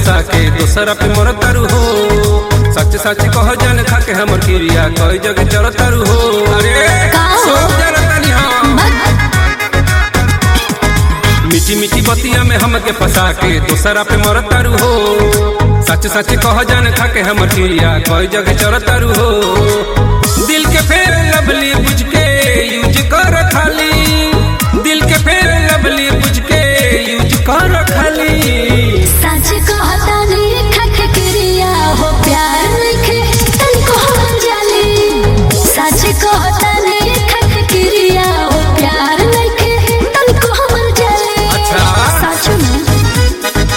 फंसा के दोसरा पे मर तारू हो सच सच कह जान खा के हमर क्रिया कई जगह चल तारू हो अरे का हो? सब जरतानी हम मीठी मीठी बतिया में हमके फंसा के दोसरा पे मर तारू हो सच सच कह जान खा के हमर क्रिया कई जगह चल तारू हो दिल के फेर लवली बुझ के यूज कर खाली दिल के फेर लवली बुझ के यूज कर खाली सच कहता नहीं खख क्रिया हो प्यार लिखे तनको हम जाली सच कहता नहीं खख क्रिया हो प्यार लिखे तनको हम जाली अच्छा। सच में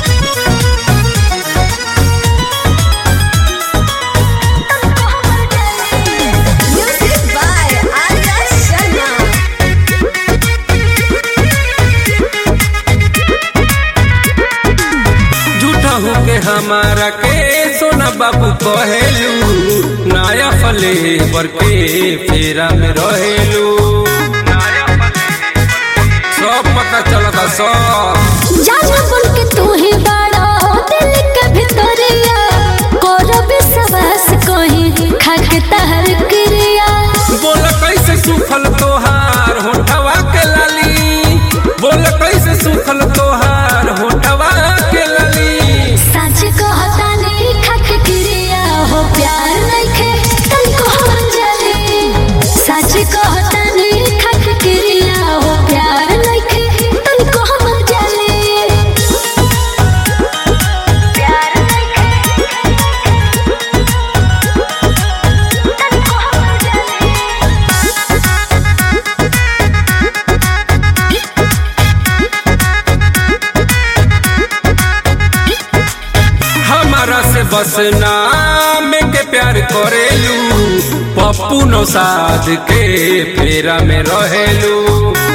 तनको हम जाली Music by Arya Sharma. झूठा हो के हमारा के सोना बाबू कहेलू नया फले बर के फेरा में रहेलू सब पता चलता सब जाना बोल के तू ही बड़ा दिल के भितरिया करब सवास कहीं खाक तहर क्रिया बोल कैसे सुखल तोहार होठवा के लाली बोल कैसे सुखल तोहार होठवा के लाली सच कहता नहीं खाक क्रिया हो प्यार नइखे तनको हम जाने सच कहता नहीं खाक क्रिया हो प्यार नइखे तनको हम जाने प्यार नइखे तनको हम जाने हमारा से बस नाम के प्यार करेलू पप्पू नो साध के फेरा में रहेलू